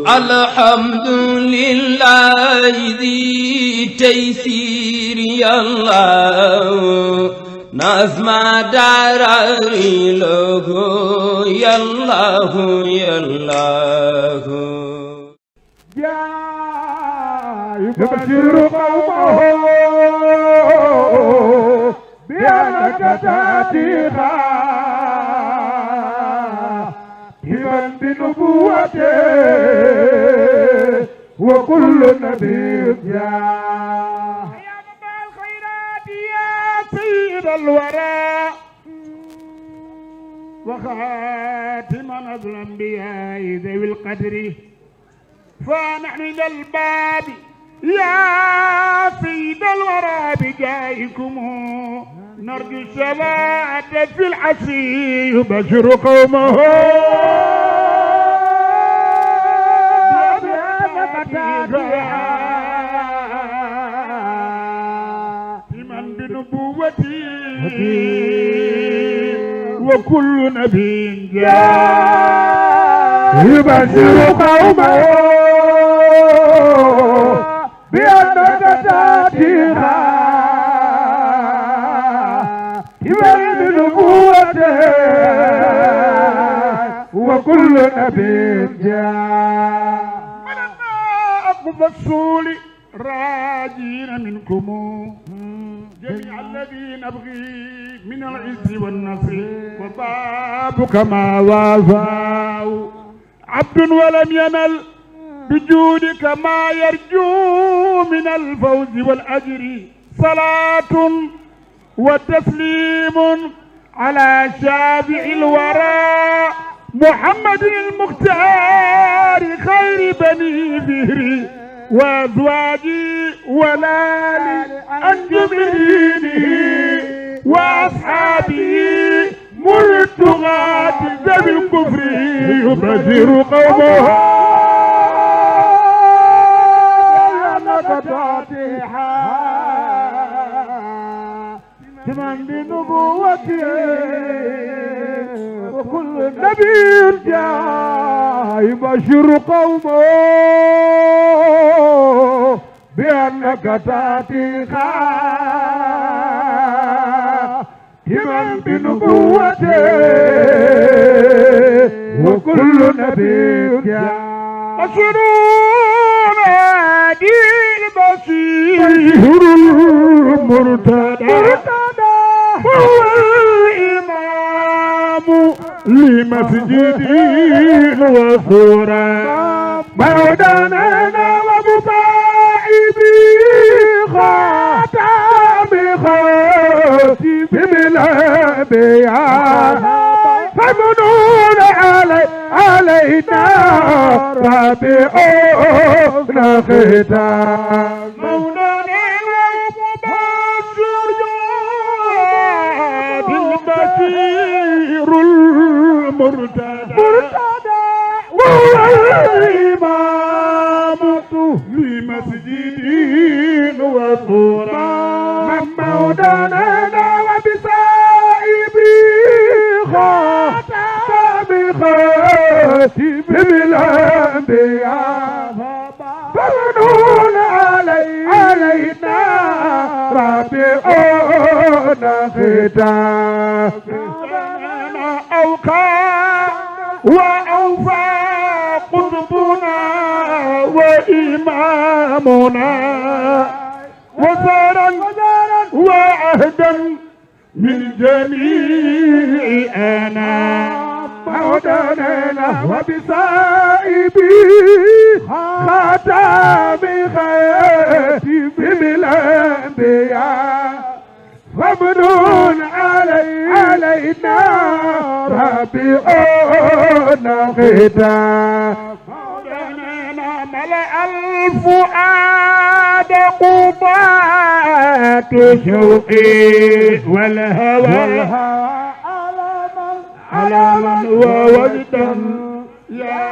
الحمد لله ذي تيسير يا الله نظم دراري له يا الله يا الله يبشر قومه بأنك تأتي خاتما بنبوته وكل نبي جاء يا نبع الخيرات يا سيد الورى وخاتما الأنبياء ذوي القدر فنحن ذا الباب يا سيد الورى بجايكم نرجو الشفاعة في العشي يبشر قومه من بنبوتي وكل نبي جاء يبشر قومه بأنك تأتي خاتما بنبوته وكل نبي جاء ولما أقف السول راجين منكم جميع الذين أبغي من العز والنصر وبابك ما وافاه عبد ولم ينل بجودك ما يرجو من الفوز والأجر صلاة وتسليم على شافع الورى محمد المختار خير بني فهري وازواجي ولالي انجم دينه واصحابه مرتغات ذوي الكفر يبشر قومه من بنبوته وكل نبي جاء يبشر قومه بأنك تأتي خاتما بنبوته وكل نبي جاء بشرون هادي البشير المرتدى هو الإمام لمسجد وصورة مولانا ومباعبي خاتم خاتم الأنبياء فمنون علي علينا رابعون ختام مولانا ومبشر بالبشير المرتدى وهو الإمام لمسجد وصورة من مولانا وبسائبي خاتم خاتم الأنبياء فمنون علي علينا رابعون ختام أوقع وأوفى قطبنا وإمامنا وزارا وعهدا من جميع أنا مولانا وبسائبي خاتم خاتم الأنبياء فمنون علي علينا ربيعون ختام مولانا ملأ الفؤاد قضاة شوقي والهوى على من ووجدا يا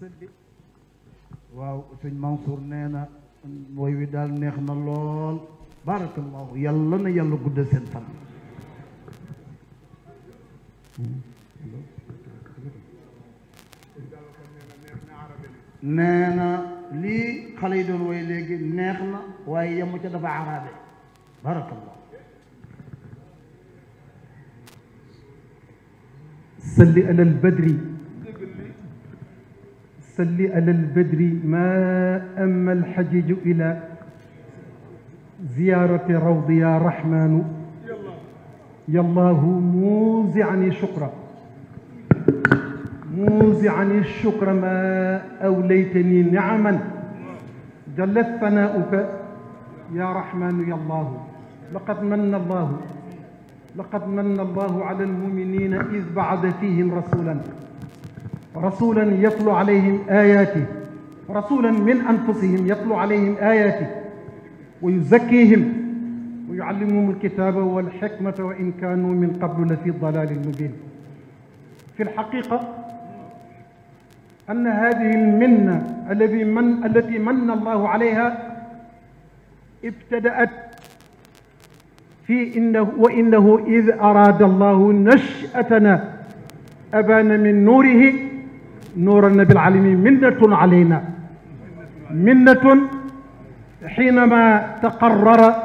sëlli waaw sëñ Mansour nee na woy wi daal neex na lool barakallahu yàlla na yàlla guddal seen fan nee na lii xale yi doon woy léegi neex na waaye yemu ca dafa arabe barakallahu صل على البدر صل على البدر ما أما الحجيج إلى زيارة روض يا رحمن يا الله موزعني شكرا موزعني الشكر ما أوليتني نعما جلت ثناؤك يا رحمن يا الله لقد من الله لقد من الله على المؤمنين إذ بعث فيهم رسولا رسولا يتلو عليهم آياته رسولا من أنفسهم يتلو عليهم آياته ويزكيهم ويعلمهم الكتاب والحكمة وإن كانوا من قبل لفي ضلال مبين في الحقيقة أن هذه المنة الذي من التي من الله عليها ابتدأت في إنه وإنه إذ أراد الله نشأتنا أبان من نوره نور النبي العالمين منة علينا منة حينما تقرر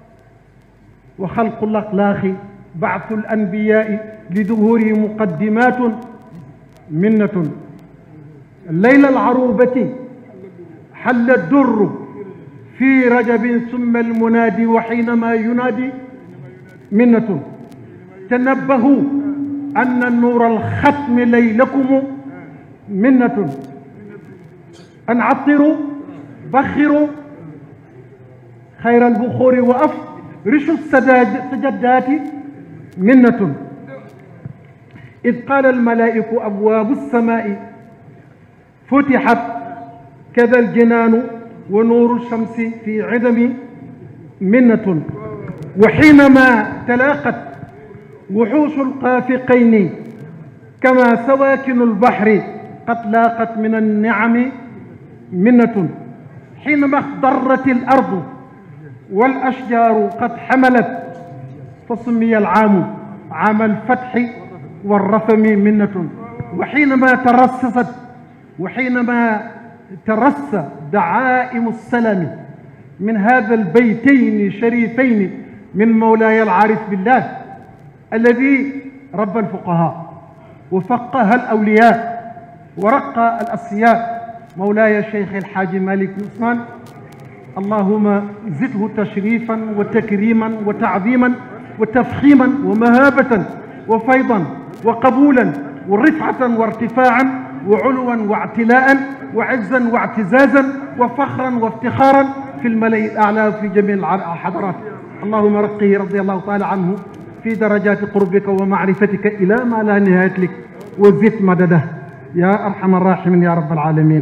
وخلق الأخلاق بعث الأنبياء لظهوره مقدمات منة الليلة العروبة حل الدر في رجب ثم المنادي وحينما ينادي منة تنبهوا أن النور الختم ليلكم منة أن عطروا بخروا خير البخور وأفرشوا السجدات منة إذ قال الملائك أبواب السماء فتحت كذا الجنان ونور الشمس في عدم منة وحينما تلاقت وحوش القافقين كما سواكن البحر قد لاقت من النعم منة حينما اخضرت الأرض والأشجار قد حملت فسمي العام عام الفتح والرفم منة وحينما ترسست وحينما ترسى دعائم السلام من هذا البيتين الشريفين من مولاي العارف بالله الذي ربى الفقهاء وفقه الأولياء ورقى الأصفياء مولاي الشيخ الحاج مالك بن عثمان اللهم زده تشريفا وتكريما وتعظيما وتفخيما ومهابة وفيضا وقبولا ورفعة وارتفاعا وعلوا واعتلاء وعزا واعتزازا وفخرا وافتخارا في الملأ الأعلى في جميع الحضارات اللهم رقه رضي الله تعالى عنه في درجات قربك ومعرفتك إلى ما لا نهاية لك وزد مدده يا أرحم الراحمين يا رب العالمين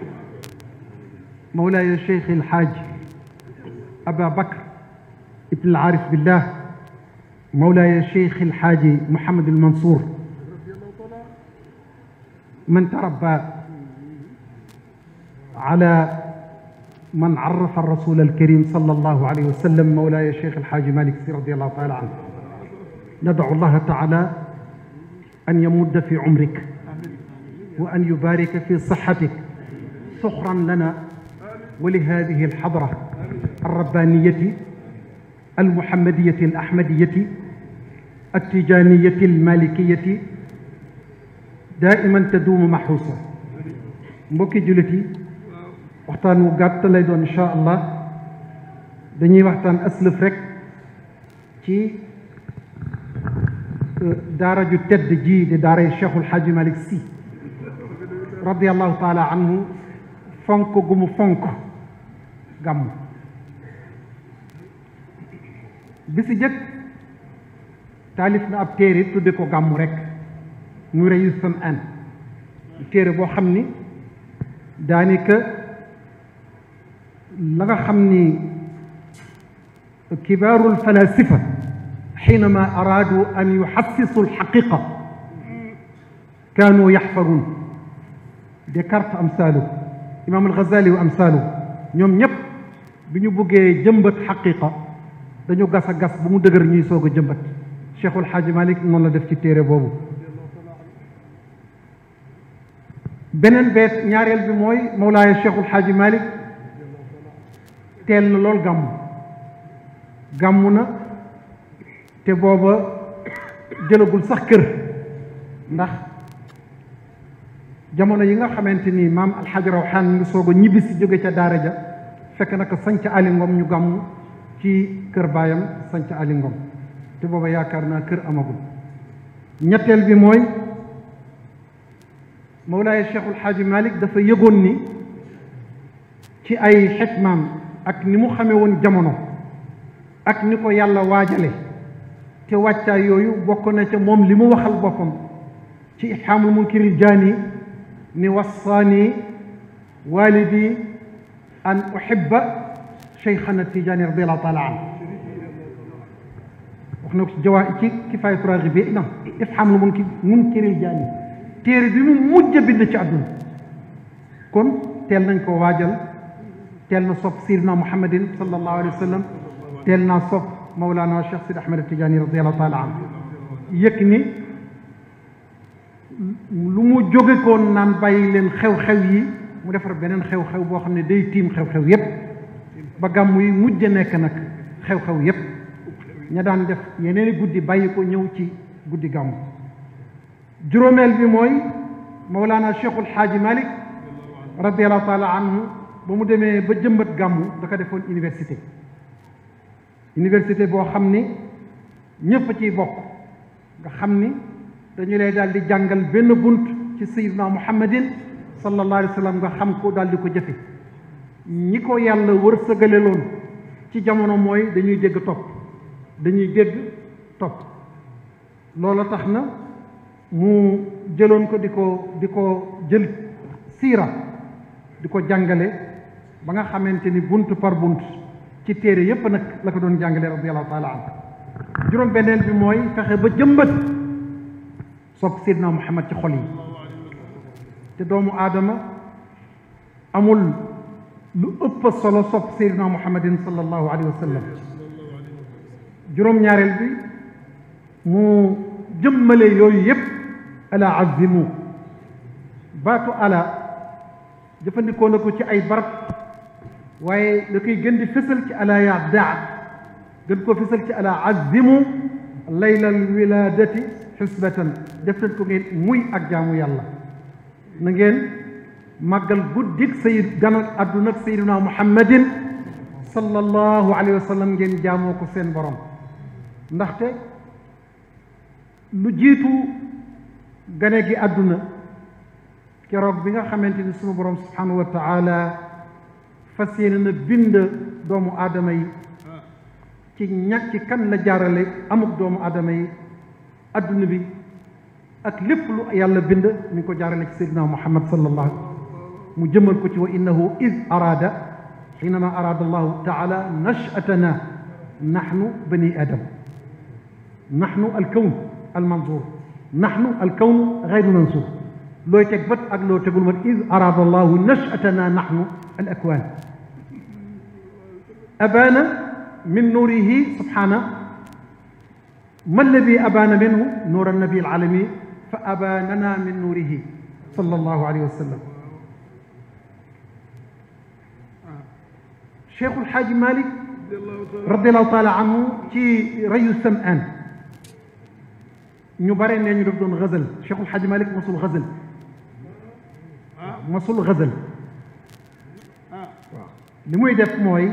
مولاي الشيخ الحاج أبا بكر ابن العارف بالله مولاي الشيخ الحاج محمد المنصور من تربى على من عرف الرسول الكريم صلى الله عليه وسلم مولاي الشيخ الحاج مالك سي رضي الله تعالى عنه ندعو الله تعالى أن يمد في عمرك وأن يبارك في صحتك سخرا لنا ولهذه الحضرة الربانية المحمدية الأحمدية التجانية المالكية دائما تدوم محروسة mbokki jullit yi waxtaan wu gàtt lay doon incha allah dañuy waxtaan aslëf rek ci daara ju tedd ji di daaray cheikhul xaaji malik si radiallahu taala anhu fonk gu mu fonk gàmm bi si jëkk taalif na ab téere tudde ko gàmmu rek nu reyu sam an téere boo xam ni daanaka la nga xam ni kibaaru alfalasifa حينما أرادوا أن يحسسوا الحقيقة كانوا يحفرون Descartes amsaalu imaam al-Ghazali wa amsaalu ñoom ñëpp bi ñu buggee jëmbat xaqiqa dañu gas a gas bu mu dëgër ñuy soog a jëmbat Cheikhul Xaaji Malik noonu la def ci téere boobu beneen beet ñaareel bi mooy Mawlaaya Cheikhul Xaaji Malik teel na lool gàmmu gàmmu na te booba jëlagul sax kër ndax jamono yi nga xamante ni maam alxaaji rawxaan mi ngi soog a ñibbi si jóge ca daara ja fekk naka sanc ali ngom ñu gàmmu ci kër baayam sanc ali ngom te booba yaakaar naa kër amagul ñetteel bi mooy mawlaaye cheikhul xaaji malik dafa yëgoon ni ci ay xikmaam ak ni mu xamee woon jamono ak ni ko yàlla waajale te wàccaay yooyu bokk na ca moom li mu waxal boppam ci ixaamul munkiril jaani ni wassaani walidi an uhibba cheikhana tijaani radiallahu taala an wax na ko ci jawaa ci kifaayatu raaxibi na ifhaamul munki munkiril jaani téere bi mu mujj a bind ci àdduna kon teel nañ ko waajal teel na sopp sayyidina muhammadin sallallahu alayhi wa sallam teel naa sopp mawlaana cheikh sid ahmed tijaani radiallahu taala an yëg ni lu mu jóge koon naan bàyyi leen xew-xew yi mu defar beneen xew-xew boo xam ne day tiim xew-xew yépp ba gàmm yi mujj nekk nag xew-xew yépp ña daan def yeneeni guddi bàyyi ko ñëw ci guddi gàmm juróomeel bi mooy Mawlana Cheikhul Xaaji Malik radiallahu taala anhu ba mu demee ba jëmbat gàmmu da ko defoon université université boo xam ni ñëpp a ciy bokk nga xam ni dañu lay daal di jàngal benn bunt ci sayyidina muhammadin sallallahu alayhi wa sallam nga xam ko daal di ko jëfe ñi ko yàlla wërsëgale loon ci jamono mooy dañuy dégg topp dañuy dégg topp loola tax na mu jëloon ko di ko di ko jël siira di ko jàngale ba nga xamante ni bunt par bunt ci téere yépp nag la ko doon jàngale radiallahu taala anhu juróom benneel bi mooy fexe ba jëmbat sopp Seydina Muhammad ci xol yi te doomu aadama amul lu ëpp solo sopp Seydina Muhammadin sallallahu alayhi wa sallam juróom-ñaareel bi mu jëmmale yooyu yépp ala azimu baatu ala jëfandikoo na ko ci ay barab waaye da koy gën di fësal ci ala yaa daa gën koo fësal ci ala azimu laylal wiladati xisbatan def leen ko ngeen muy ak jaamu yàlla na ngeen màggal guddik sayid ganal àdduna ak sayiduna muhammadin sallallahu alayhi wa sallam ngeen jaamoo ko seen borom ndaxte lu jiitu gane gi àdduna keroog bi nga xamante ni sunu borom subhanahu wa taala fas yéene na bind doomu aadama yi ci ñàkk ci kan la jaarale amuk doomu aadama yi adduna bi ak lépp lu yàlla bind mi ngi ko jaarale ci seydina muhammad sallallahu mu jëmal ko ci wa innahu id araada xiinama araada allahu taala nashatana naxnu bani adam naxnu alkawn almanzur naxnu alkawn gayru mansur looy teg bët ak loo tegul man id araada allahu nashatana naxnu al akwaan abaana min nuurihi subhana ما الذي أبان منه نور النبي العالمي فأباننا من نوره صلى الله عليه وسلم شيخ الحاج مالك رضي الله تعالى عنه في ري السمعان ñu bare ne ñu def doon xëzal Cheikhul Xaaji Malik mosul xëzal mosul xëzal waaw li muy def mooy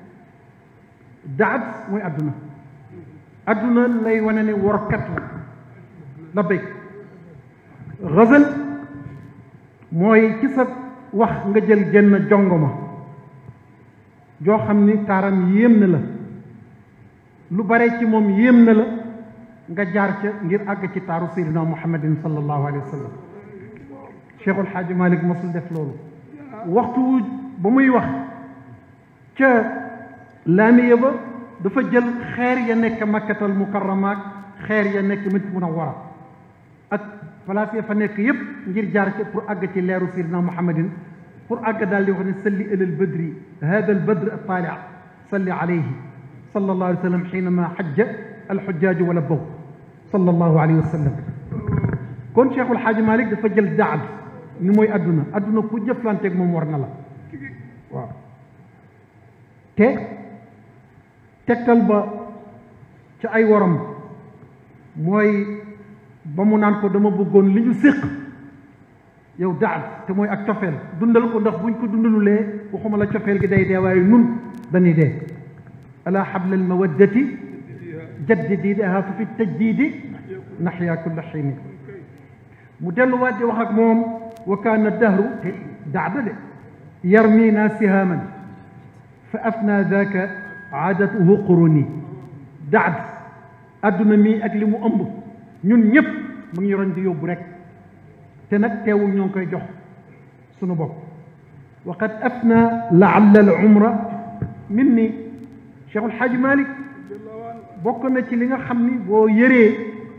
daat mooy àdduna adduna lay wane ne workat la la béy xësal mooy ci sa wax nga jël genn jongoma joo xam ni taaram yéem na la lu bare ci moom yéem na la nga jaar ca ngir àgg ci taaru seydina muhammadin sallallahu alayhi wa sallam cheikhul xaaji malik mosul def loolu waxtu ba muy wax ca laamiya ba dafa jël xeer ya nekk makkatal mukarrama ak xeer ya nekk madina munawwara ak place ya fa nekk yépp ngir jaar ci pour àgg ci leeru sayyidina muhammadin pour àgg daal di wax ne salli ilal badri hada al badr at-taali salli alayhi sallallahu alayhi wa sallam xiinama xajja alxujjaaju wala bow sallallahu alayhi wa sallam kon cheikhul xaaji malik dafa jël daad ni mooy adduna adduna ku jëflanteeg moom war na la waaw te tegtal ba ca ay waram mooy ba mu naan ko dama bëggoon li ñu séq yow daad te mooy ak cofeel dundal ko ndax buñ ko dundalulee waxuma la cofeel gi day dee waaye nun dañuy dee ala xabla almawaddati jaddidiidaha fa fi tajdiidi naxyaa kulla xiini mu delluwaat di wax ak moom wa kaana dahru te daada de yarmiina sihaaman fa afna daaka aadatuhu quruni daad adduna mii ak li mu ëmb ñun ñëpp mu ngi roñ di yóbbu rek te nag teewul ñoo ngi koy jox sunu bopp wa qad afna laalla al umra min ni Cheikh El Hadj Malick bokk na ci li nga xam ni boo yëree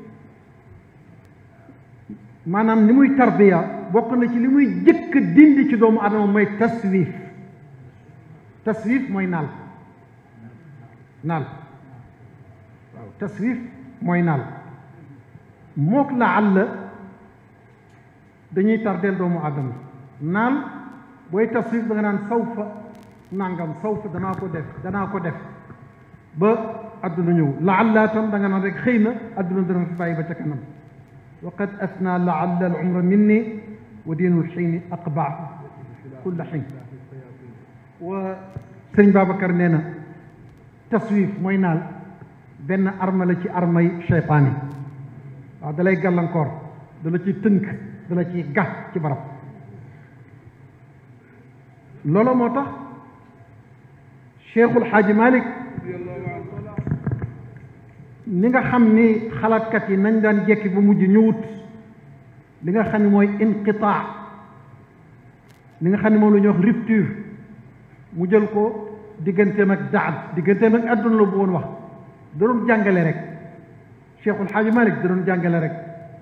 maanaam ni muy tarbiya bokk na ci li muy jëkk dindi ci doomu adama mooy taswif taswif mooy naal naal waaw taswif mooy naal mook la àll dañuy tardeel doomu adama naal booy taswif da nga naan sawfa nangam sawfa danaa ko def danaa ko def ba adduna ñëw laalla tam da nga naan rek xëy na adduna dana fi bàyyi ba ca kanam wa qad afna laalla al umra minni wa diinul xiini aqba kulla xiin wa sëriñ Babacar nee na taswif mooy naal benn arma la ci armay cheytaan yi waaw dalay gàllankoor dala ci tënk dala ci gax ci barab loolu moo tax cheikhul xaaji malik ni nga xam ni xalaatkat yi nañ daan jekki ba mujj ñëwut li nga xam ne mooy inqitaa li nga xam ne moom la ñuy wax rupture mu jël ko digganteem ak daad digganteem ak adduna la bu woon wax da doon jàngale rek cheikhul xaaji malik da doon jàngale rek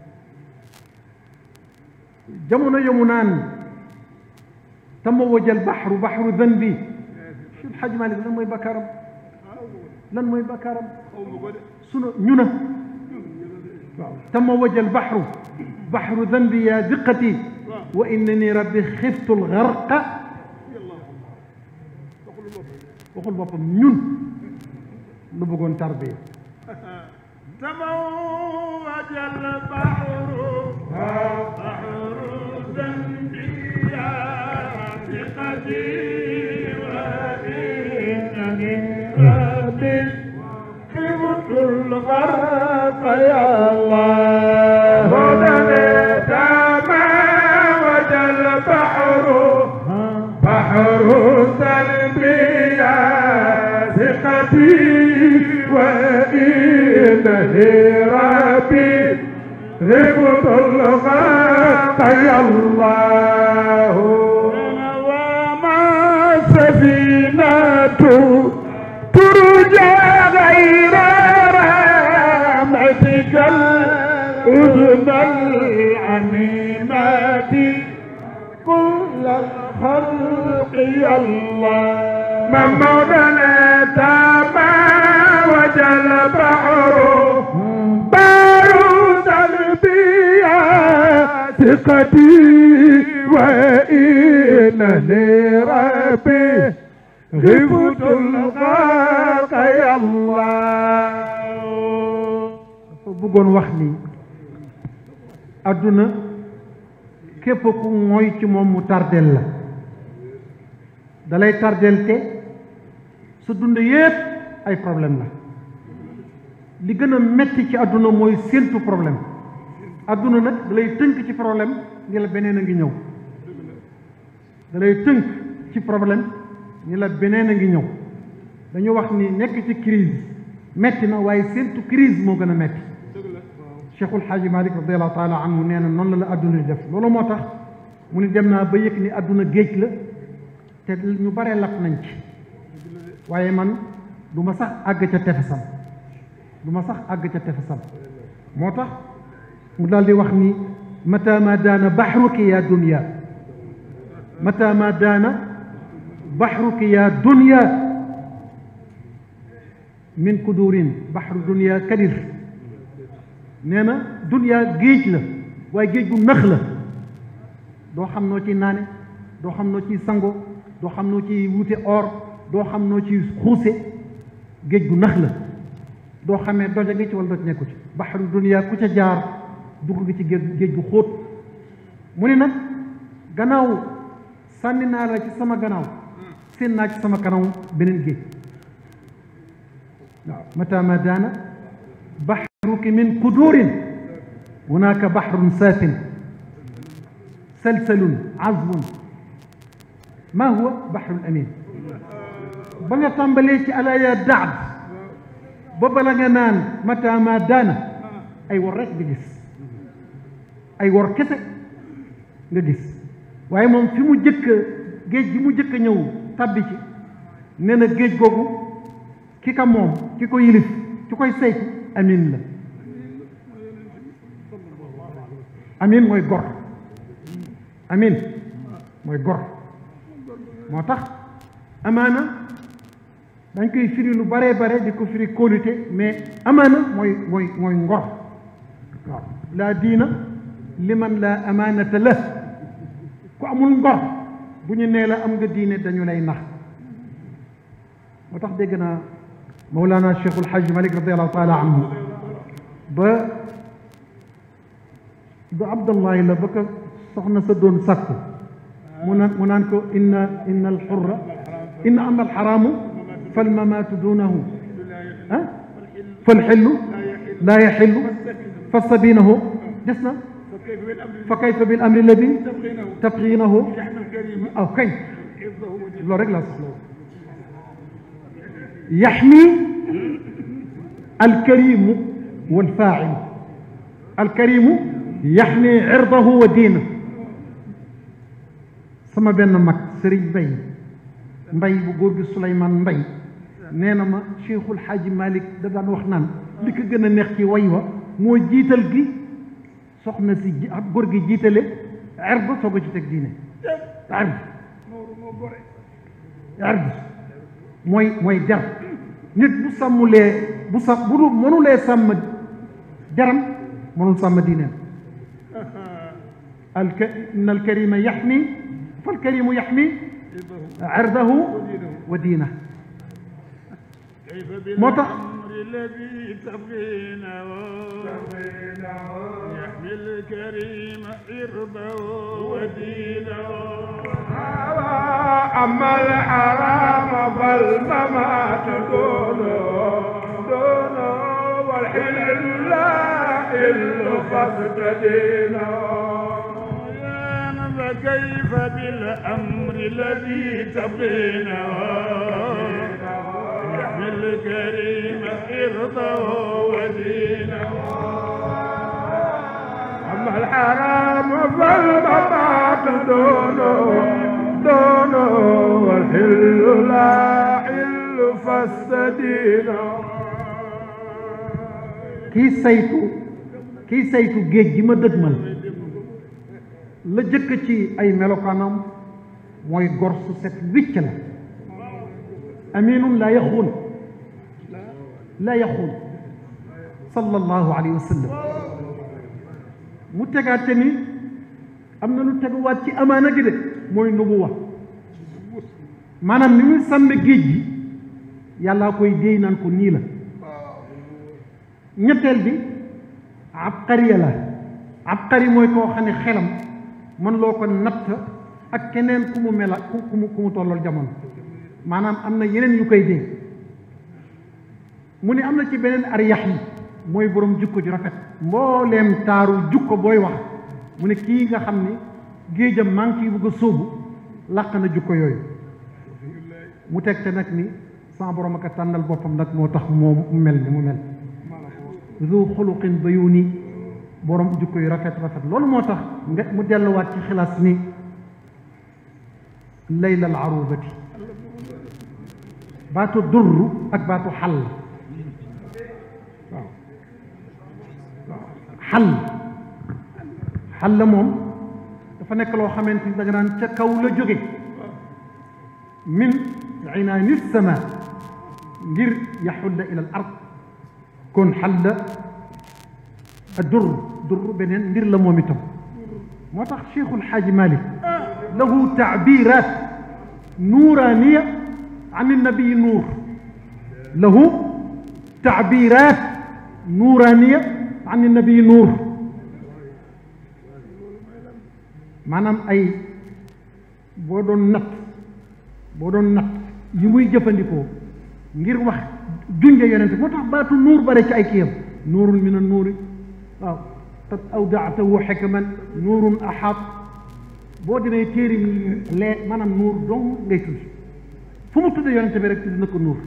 jamono yomu naan tamawaja al baxru baxru danbi cheikhul xaaji malik lan mooy bakkaaram lan mooy bakkaaram sunu ñu na waaw tamawaja al baxru baxru danbi ya diqati wa innani rabbi xiftu al garqa waxul boppam ñun lu bëggoon tarbiya تموج البحر بحر ذنبي يا ثقتي وإنني ربي خفت الغرق يا الله تموج البحر بحر ذنبي يا ثقتي وإنني ربي غبت الغرق يا الله وما سفينة ترجى غير رحمتك الأذن العميمة كل الخلق يا الله من مولانا تما وجل بحر بارود البيا ثقتي وإنني ربي غبت الغرق يا الله bëggoon wax ni adduna képp ku mooy ci moom mu tardel la dalay tardel te sa dund yépp ay problème la li gën a metti ci adduna mooy séentu problème adduna nag dalay tënk ci problème ni la beneen a ngi ñëw dalay tënk ci problème ni la beneen a ngi ñëw dañu wax ni nekk ci crise metti na waaye séentu crise moo gën a metti cheikhul xaaji malik radiallahu taala anhu nee na noonu la la adduna di def loolu moo tax mu ni dem naa ba yëg ni adduna géej la te ñu bare lap nañ ci waaye man du ma sax àgg ca tefesam du ma sax àgg ca tefesam moo tax mu daal di wax ni mata ma daana baxruki ya dunya mata ma daana baxruki ya dunya min kudurin baxru dunya kadir nee na dunya géej la waaye géej gu nax la doo xam noo ci naane doo xam noo ciy sango doo xam noo ciy wute or doo xam noo ciy xuuse géej gu nax la doo xamee doja ngi ci wala doj nekku ci baxru dunya ku ca jaar dugg gi ci géej gu xóot mu ne nag gannaaw sànni naa la ci sama gannaaw seen naa ci sama kanam beneen géej waaw mata ma daana baxruki min kudurin hunaka baxrun saafin salsalun azbun ma huwa baxrul amin ba nga tàmbalee ci alaya daad ba bala nga naan mata ma daana ay wor rek nga gis ay wor kese nga gis waaye moom fi mu jëkk géej gi mu jëkk ñëw tabbi ci nee na géej googu ki ka moom ki ko yilif ki koy saytu amin la amin mooy gor amin mooy gor moo tax amaana dañ koy firi lu baree bare di ko firi kóolute mais amaana mooy mooy mooy ngor waaw laa diina liman laa amaanata la ku amul ngor bu ñu nee la am nga diine dañu lay nax moo tax dégg naa Mawlana Cheikhul Hajj Malik radiallahu taala anhu ba du Abdallahi la ba ko soxna sa doon sàkku mu naan mu naan ko inna inna alxurra inna ama alxaraamu falmamaatu duunahu ah falxillu laa yaxillu fastabinahu des na fa kayfa bil amri alladi tabxiinahu aw kañ loolu rek laa soxla yaxmi alkarimu walfaacilu alkarimu yaxmi cirdahu wa diina sama benn mag sëriñ mbay mbay bu góor gi Souleymane mbay nee na ma Cheikhul Xaaji Malik da daan wax naan li ko gën a neex ci way wa moo jiital gi soxna si ji ab góor gi jiitale erd soog a ci teg diine erd erd mooy mooy der nit bu sàmmulee bu sa bu dul mënulee sàmm jaram mënul sàmm diineem alka inna alkarima yaxmi falkarimu yaxmi erdahu wa diina moo tax الذي تبغينه يحمي الكريم عرضه ودينه أما الحرام فالممات دونه دونه والحل لا إلا قصد دينه فكيف بالأمر الذي تبغينه يحمي الكريم عرضه ودينه أما الحرام فالممات دونه دونه والحل لا حل فاستدينه kii saytu kii saytu géej gi ma dëgmal la jëkk ci ay melokaanam mooy gor su set wicc la aminun laa yaxuun laa yaxuun sallallahu alayhi wa sallam mu tegaate ni am na lu teguwaat ci amaana gi de mooy nubuwa maanaam ni muy sàmme géej gi yàllaa koy déy naan ko nii la ñetteel bi abqariya la abqari mooy koo xam ne xelam mën loo ko natt ak keneen ku mu mela ku ku mu ku mu tollool jamono maanaam am na yeneen yu koy dégg mu ne am na ci beneen ar yax yi mooy borom jukko ju rafet mbooleem taaru jukko booy wax mu ne kii nga xam ni géejam maa ngi ciy bëgg a sóobu làq na jukko yooyu mu teg te nag ni sama borom ak a tànnal boppam nag moo tax moo mu mel ni mu mel zu xuluqin bayuni borom jukko yu rafet rafet loolu moo tax nga mu delluwaat ci xilaas ni layla al arubati baatu durru ak baatu xal waaw waaw xal xal la moom dafa nekk loo xamante ni da nga naan ca kaw la jóge min inaani sama ngir yaxulla ila al ard kon xal la dur dur beneen mbir la moom itam moo tax cheikhul xaaji malik lahu taabirat nuuraniya an nabii nuur lahu taabirat nuuraniya an nabii nuur maanaam ay boo doon natt boo doon natt yi muy jëfandikoo ngir wax junje yonente moo tax baatu nuur bare ci ay kiyam nuurun min an nuuri waaw qad awdaatahu xikman nuurun axaat boo demee téere mi lee maanaam nuur dong ngay tudd fu mu tudde yonente bi rek tudd na ko nuur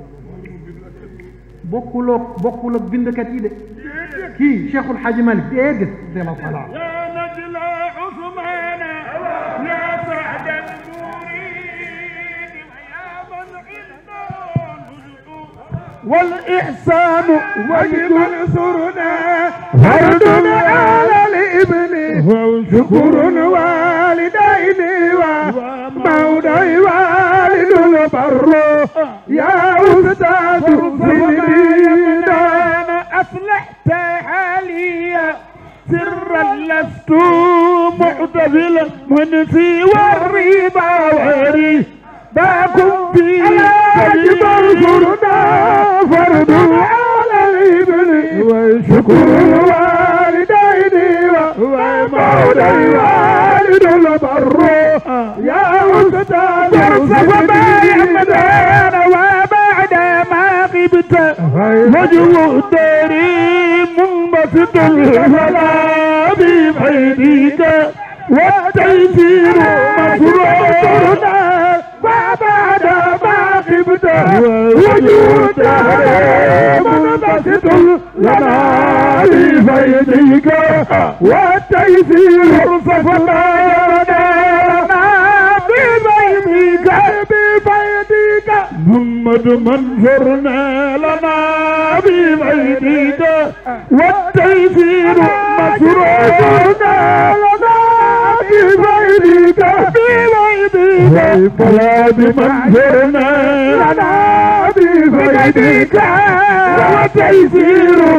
bokkuloo bokkul ak bindkat yi de kii Cheikhul Xaaji Malik déedéet radiallahu taala anhu يا نجل عثمان يا سعد المريد يا من عنده والإحسان واجب انصرنا فرد على الابن شكر والدين ومولى والد البر يا أستاذ سيدنا أصلحت حالي سرا لست معتزلا منسي والرضا وري باكم في واجب انصرنا فرد على الابن وشكر الوالدين ومولى الوالد البر يا أستاذ وما يمدان وبعد ما غبت وجه داري منبسط الفلا ببيدك والتيسير مسرورنا وبعد ما غبت وجود منبسط لنا ببيدك والتيسير صفنا لنا ببيدك ببيدك محمد منصرنا لنا ببيدك والتيسير مسرورنا لنا ببيدك ببيدك فلا بمنصرنا لنا ببيدك والتيسير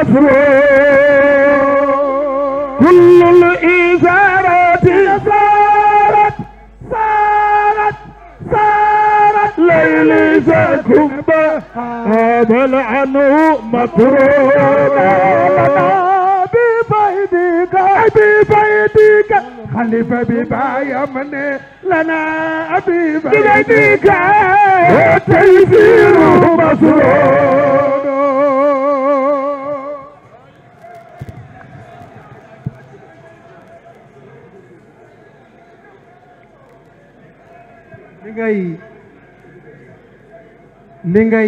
مسرور كل الإثارات صارت صارت صارت ليل سكب هذا العنو مطرونا ببيدك ببيدك خليفة ببا يمني لنا ببيدك والتيسير مسرور li ngay li ngay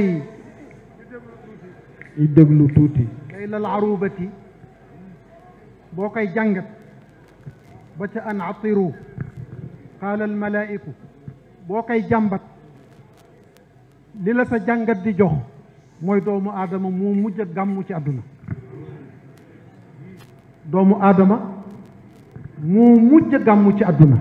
déglu tuuti kay lal arubati boo koy jàngat ba ca an atiru qaala al malaiku boo koy jàmbat li la sa jàngat di jox mooy doomu aadama moo mujj a gàmmu ci àdduna doomu aadama moo mujj a gàmmu ci àdduna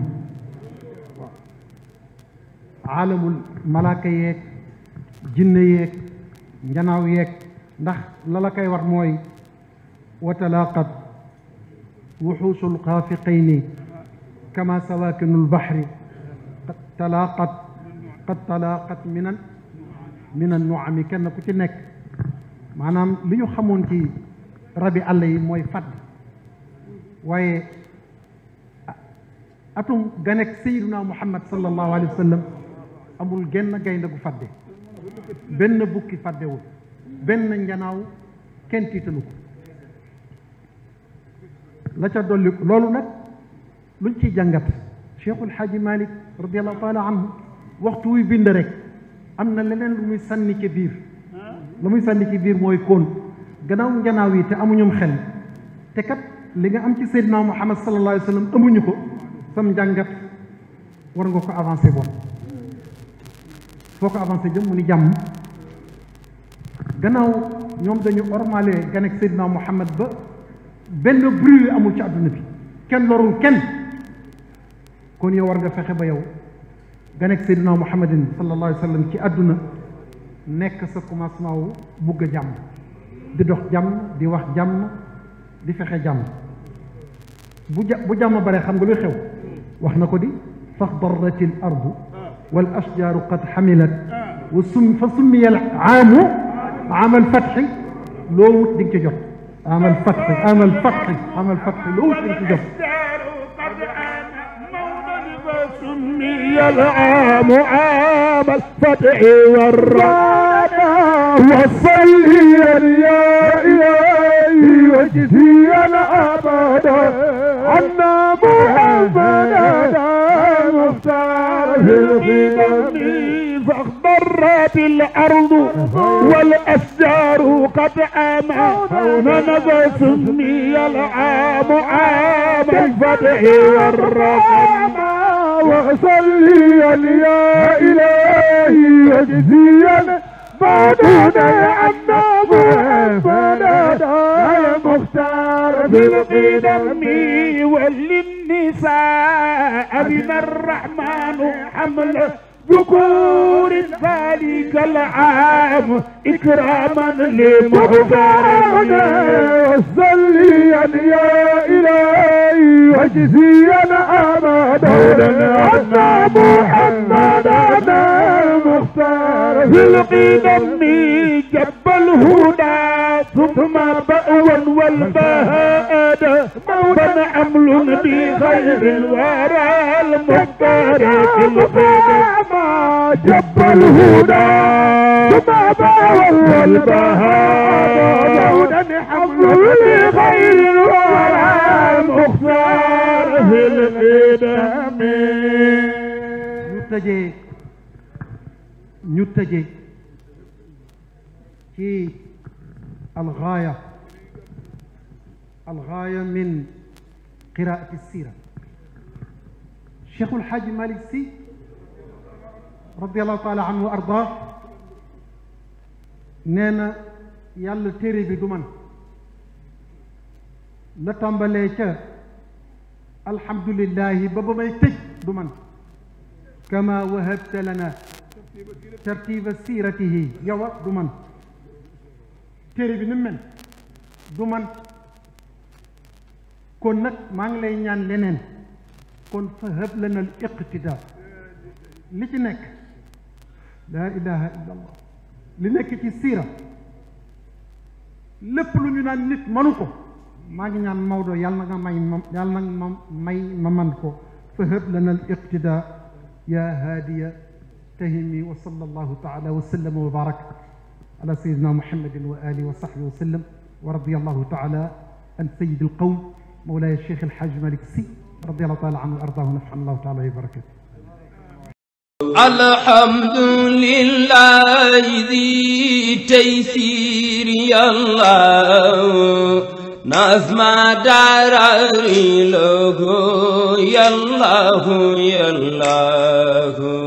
aalamul malaaka yeeg jinne yeeg njanaaw yeeg ndax la la koy war mooy wa talaaqat wuxuusu lxaafiqayni kama sawaakinu lbaxri qad talaaqat qad talaaqat minan minan nuami kenn ku ci nekk maanaam li ñu xamoon ci rabi àll yi mooy fadd waaye atum ganek sayiduna muhammad sallallahu alayhi wa sallam amul genn gaynde gu fadde benn bukki faddewul benn njanaaw kenn tiitalu ko la ca dolli loolu nag luñ ciy jàngat cheikhul xaaji malik radiallahu taala anhu waxtu wuy bind rek am na leneen lu muy sànni ci biir lu muy sànni ci biir mooy koon gannaaw njanaaw yi te amuñum xel te kat li nga am ci seydina muhammad sallallahu alayhi wa sallam amuñu ko sam njàngat war nga ko avancé bon foo ko avancé jëm mu ni jàmm gannaaw ñoom dañu ormale ganek seydina muhammad ba benn bruit amul ci àdduna bi kenn lorul kenn kon yow war nga fexe ba yow nga nekk Seydina Muhammadin sallallahu alayhi wa sallam ci àdduna nekk sa commencement wu bugg a jàmm di dox jàmm di wax jàmm di fexe jàmm bu ja bu jàmm bare xam nga luy xew wax na ko di faxdarati l ardu wal ashjaaru qad xamilat wa sum fa summiya al aamu aamal fatxi loo wut di nga ci jot aamal fatxi aamal fatxi aamal fatxi loo wut di nga ci jot سمي العام عام الفتح والرحمة وصليا يا إلهي وجزيا أبدا عنا محمدا مختار في القدم فاخضرت الأرض والأشجار قد آمن نبى سمي العام عام الفتح والرحمة وصليا يا إلهي وجزيا بعدنا عنا محمدا يا مختار في القدم وللنساء من الرحمن حمل ذكور ذلك العام إكراما لمختارنا وصليا يا إلهي وجزيا أبدا عنا محمدا مختار في القدم جب الهدى ثم بأوا والبهاء موتا عمل بخير الورى المختار في القدم جب الهدى ثم بأوا والبهاء موتا حمل بخير الورى المختار في القدم ñu tëjee ñu tëjee ci algaaya algaaya min qiraati sira cheikhul xaaji malik si radiallahu taala anhu wa arda nee na yàlla téere bi du man la tàmbalee ca alhamdulillahi ba ba may tëj du man kama wahabta lana tartiba siratihi yow a du man téere bi ni mel du man kon nag maa ngi lay ñaan leneen kon fa hab lana al iqtida li ci nekk laa ilaha illa allah li nekk ci siira lépp lu ñu naan nit manu ko maa ngi ñaan Maodo yàlla na nga may ma yàlla na nga ma may ma man ko fa hab lana al iqtida ya haadiya tahimi wa sallallahu taala wa sallama wa baraka على سيدنا محمد وآله وصحبه وسلم ورضي الله تعالى عن سيد القوم مولاي الشيخ الحاج مالك سي رضي الله تعالى عنه وأرضاه ونفعنا الله تعالى وبركاته الحمد لله ذي تيسير يا الله نظم داري له يا الله يا الله